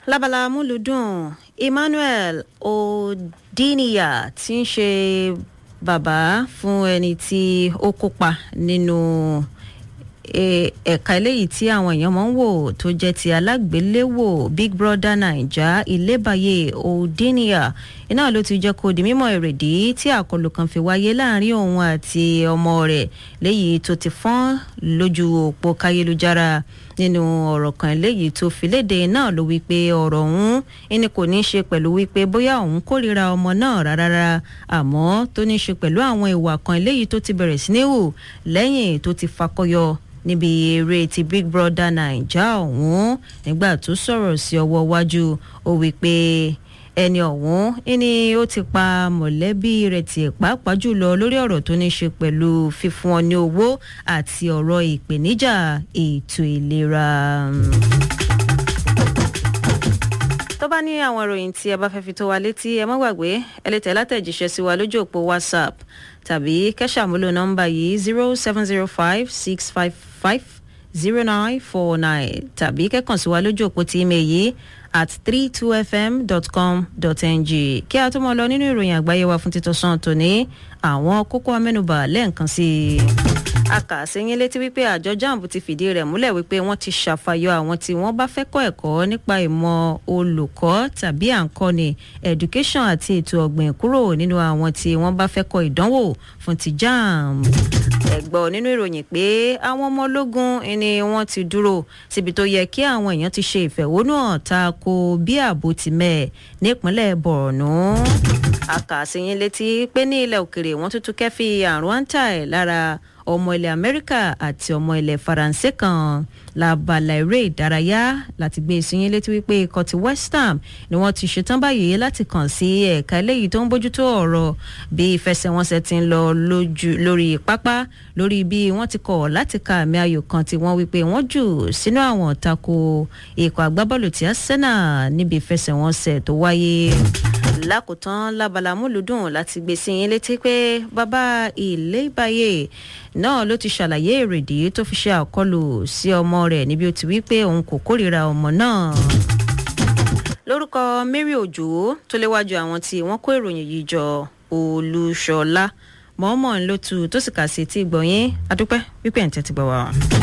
lábala amúlùdùn emmanuel odiniya tí ń ṣe bàbá fún ẹni tí ó kópa nínú ẹ̀ka eléyìí tí àwọn èèyàn máa ń wò tó jẹ́ ti alágbéléwò big brother naija ilébàyè odiniya iná ló ti jẹ́ kó di mímọ̀ èrèdí tí àkọlù kan fi wáyé láàrin òun àti ọmọ rẹ̀ léyìí tó ti fọ́n lójú òpó káyélujára nínú ọ̀rọ̀ kan eléyìí tó fi léde náà ló wí pé ọ̀rọ̀ ọ̀hún ẹni kò ní í ṣe pẹ̀lú wípé bóyá òun kórìíra ọmọ náà rárá àmọ́ tó ní í ṣe pẹ̀lú àwọn ìwà kan eléyìí tó ti bẹ̀rẹ̀ sí ní hù lẹ́yìn tó ti fakọyọ níbi eré ti big brother naija ọ̀hún nígbà tó sọ̀rọ̀ sí ọwọ́ iwájú ó wí pé ẹni ọ̀hún ẹni ó ti pa mọ̀lẹ́bí rẹ̀ tiẹ̀ pàápàá jùlọ lórí ọ̀rọ̀ tó ní ṣe pẹ̀lú fífún ọ ní owó àti ọ̀rọ̀ ìpèníjà ètò ìlera. tó bá ní àwọn ìròyìn tí ẹ bá fẹ́ fi tó wa létí ẹ má gbàgbé ẹ lè tẹ̀ látẹ̀jíṣẹ́ sí wa lójú òpó whatsapp tàbí kẹ́sàmúlò nọ́mbà yìí zero seven zero five six five five zero nine four nine tàbí kẹ́kàn sí wa lójú òpó tí email yìí at 32fm.com.ng kí a tó mọ lọ nínú ìròyìn àgbáyé wa fún títọ́sán tòní àwọn kókó amẹ́nubà lẹ́ẹ̀kan sí i. a kà á sẹ́yìn létí wípé àjọ jamb ti fìdí rẹ̀ múlẹ̀ wípé wọ́n ti ṣàfàyọ àwọn tí wọ́n bá fẹ́ kọ́ ẹ̀kọ́ nípa ìmọ̀ olùkọ́ tàbí àǹkọ́ni education àti ètò ọ̀gbìn kúrò nínú àwọn tí wọ́n bá fẹ́ kọ́ ìdánwò fún ti jamb ẹ̀gbọ́ nínú ìròyìn pé àwọn ọmọ ológun ni wọ́n ti dúró síbi tó yẹ kí àwọn èèyàn ti ṣe ìfẹ̀hónúhàn ta ko bí ààbò ti mẹ́ nípínlẹ̀ borno àkàṣeyín létí pé ní ilẹ̀ òkèrè wọ́n tuntun kẹ́fì àrùn antai lára ọmọ ilẹ̀ amẹ́ríkà àti ọmọ ilẹ̀ faransé kan labala eré ìdárayá láti gbé ìsinyìí létí wípé ikọ̀ ti west ham ni wọ́n ti ṣetán báyìí láti kàn sí ẹ̀ka eléyìí tó ń bójútó ọ̀rọ̀ bí ìfẹsẹ̀wọnsẹ̀ ti ń lọ lórí pápá lórí bí wọ́n ti kọ̀ láti ka àmì ayò kan tí wọ́n wípé wọ́n jù sínú àwọn tako ikọ̀ agbábọ́ọ̀lù tí arsenal níbi ìfẹsẹ̀wọnsẹ̀ tó wáyé lákòótán lábala múlùdùn láti gbé sí yín létí pé bàbá ilé ìbáyé náà ló ti ṣàlàyé èrèdí tó fi ṣe àkọlù sí ọmọ rẹ̀ níbi ó ti wí pé òun kò kórìíra ọmọ náà lórúkọ mary òjò tó léwájú àwọn tí wọ́n kó ìròyìn yìí jọ olúṣọlá mọ́ọ́mọ́ ńlọ́tù tó sì kà sí ti gbọ̀nyìn adúpẹ́ wípé ẹ̀ ń tẹ́tí gbọ́ wa.